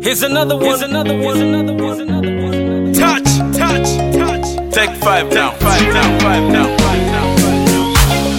Here's another one. Here's another one. Here's another one. Here's another one. Touch, touch, touch. Take five down, five down, five down, five down, five down.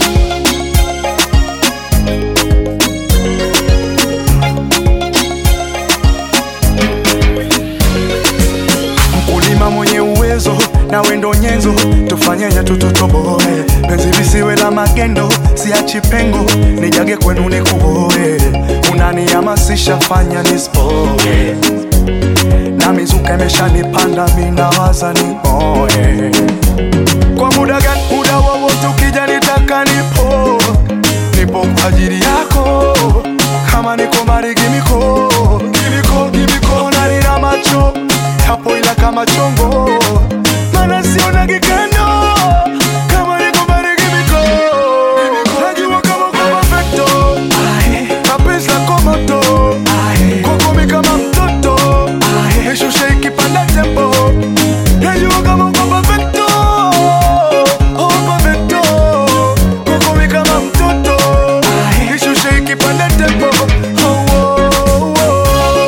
mkulima mwenye uwezo na wendo nyenzo tufanyenya tututoboe penzi visiwe la magendo siachi pengo nijage kwenu nikuboe unanihamasisha fanya nispoe na mizuka imeshanipanda minawaza nimoe kwa muda gani muda wowote ukija nitaka nipo nipo kwa ajili yako kama niko mbali gimiko gimiko gimiko na nina macho yapo ila kama chongo mana sionagi kando kama niko mbali gimiko najua kama uko perfecto mapenzi lako moto kokomi kama mtoto nishushe ikipanda tempo najua kama uko perfecto oh perfecto kokomi kama mtoto nishushe ikipanda tempo oh, oh, oh.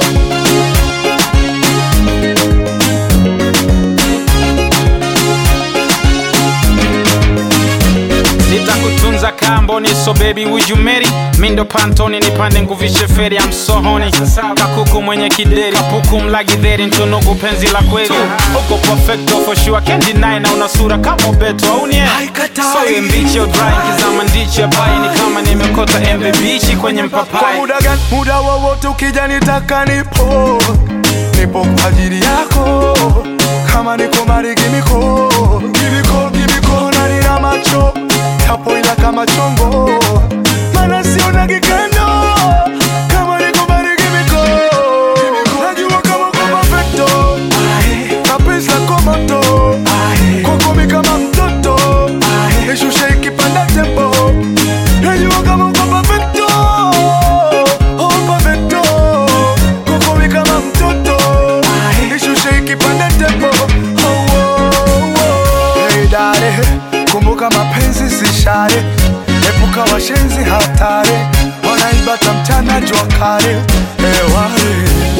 nitakutunza kamboni so baby would you marry mindo pantoni nipande nguvishe feri amsohoni kakuku mwenye kideri kapuku mlagidheri ntunugu penzi la kweli uko perfecto for sure can't deny na una sura kama beto aunie Haikatai. so iwe mbichi au dry kizama ndichi ya pai ni kama nimekota embe bichi kwenye kwa mpapai muda gani muda wowote ukija nitaka nipo nipo kwa ajili yako kama niko mbali gimiko gimiko gimiko na nina macho yapo ila kama chongo mana sionagi kando kama niko mbali gimiko najua kama uko perfecto mapenzi lako moto kokomi kama mtoto nishushe ikipanda tempo najua kama uko perfecto oh perfecto kokomi kama mtoto nishushe ikipanda tempo oh, oh, oh. Hey, dare kumbuka mapenzi si share epuka washenzi hatari wanaibata mchana jua kale eware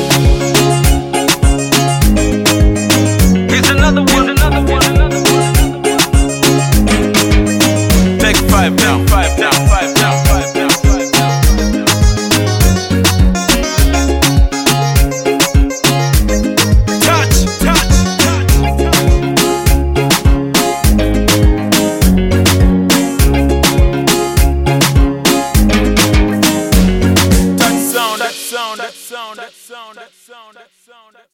Here's another one. Here's another one. Here's another one. Take five down, five down, five down, five down, five down. Touch, touch, touch. That sound, that sound, that sound, that sound, that sound, that sound.